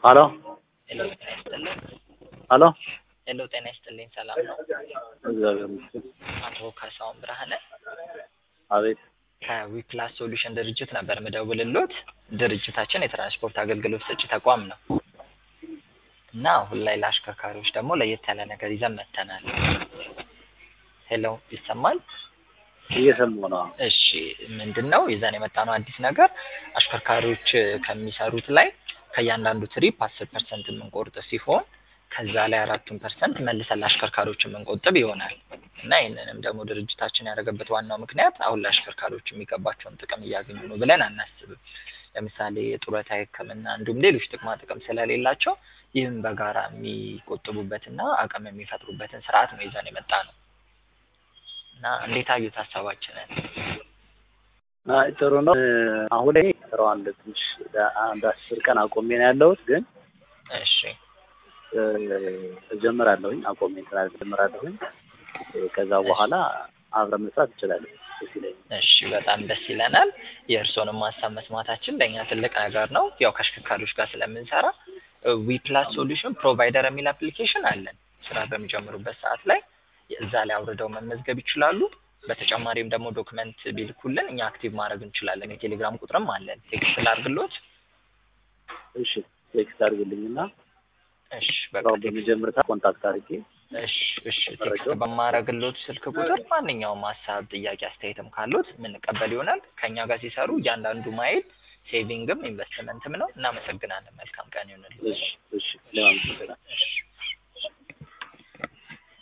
ሀሎ ሄሎ ጤና ይስጥልኝ። ሀሎ ሄሎ ጤና ይስጥልኝ። ሰላም ነው? እግዚአብሔር ይመስገን። አቶ ካሳሁን ብርሃነ አቤት ከዊፕላስ ሶሉሽን ድርጅት ነበር ምደውልሎት። ድርጅታችን የትራንስፖርት አገልግሎት ሰጪ ተቋም ነው እና አሁን ላይ ለአሽከርካሪዎች ደግሞ ለየት ያለ ነገር ይዘን መጥተናል። ሄሎ ይሰማል? እየሰማሁ ነው። እሺ ምንድን ነው ይዘን የመጣነው አዲስ ነገር አሽከርካሪዎች ከሚሰሩት ላይ ከእያንዳንዱ ትሪፕ አስር ፐርሰንት የምንቆርጥ ሲሆን ከዛ ላይ አራቱን ፐርሰንት መልሰን ለአሽከርካሪዎች የምንቆጥብ ይሆናል እና ይህንንም ደግሞ ድርጅታችን ያደረገበት ዋናው ምክንያት አሁን ለአሽከርካሪዎች የሚገባቸውን ጥቅም እያገኙ ነው ብለን አናስብም። ለምሳሌ የጡረታ ሕክምና እንዲሁም ሌሎች ጥቅማ ጥቅም ስለሌላቸው ይህም በጋራ የሚቆጥቡበትና አቅም የሚፈጥሩበትን ስርዓት ነው ይዘን የመጣ ነው እና እንዴት አዩት ሀሳባችንን? አይ ጥሩ ነው። አሁን ላይ ስራዋን ትንሽ አንድ አስር ቀን አቆሜ ነው ያለሁት፣ ግን እሺ እጀምራለሁኝ አቆሜ ስራ እጀምራለሁኝ። ከዛ በኋላ አብረን መስራት እንችላለን። ደስ ይለኛል። እሺ በጣም ደስ ይለናል። የእርስዎንም ሀሳብ መስማታችን ለእኛ ትልቅ ነገር ነው። ያው ከአሽከርካሪዎች ጋር ስለምንሰራ ዊፕላስ ሶሉሽን ፕሮቫይደር የሚል አፕሊኬሽን አለን። ስራ በሚጀምሩበት ሰዓት ላይ እዛ ላይ አውርደው መመዝገብ ይችላሉ። በተጨማሪም ደግሞ ዶክመንት ቢልኩልን እኛ አክቲቭ ማድረግ እንችላለን። የቴሌግራም ቁጥርም አለን። ቴክስት ላድርግሎት? እሺ ቴክስት አድርግልኝና እሺ በቃ ስራውን በሚጀምር ሰዓት ኮንታክት አድርጌ እሺ እሺ ቴክስት በማረግሎት ስልክ ቁጥር ማንኛውም ሀሳብ፣ ጥያቄ፣ አስተያየትም ካሉት የምንቀበል ይሆናል። ከእኛ ጋር ሲሰሩ እያንዳንዱ ማይል ሴቪንግም ኢንቨስትመንትም ነው። እናመሰግናለን። መልካም ቀን ይሁንልኝ። እሺ እሺ ለማመሰግናል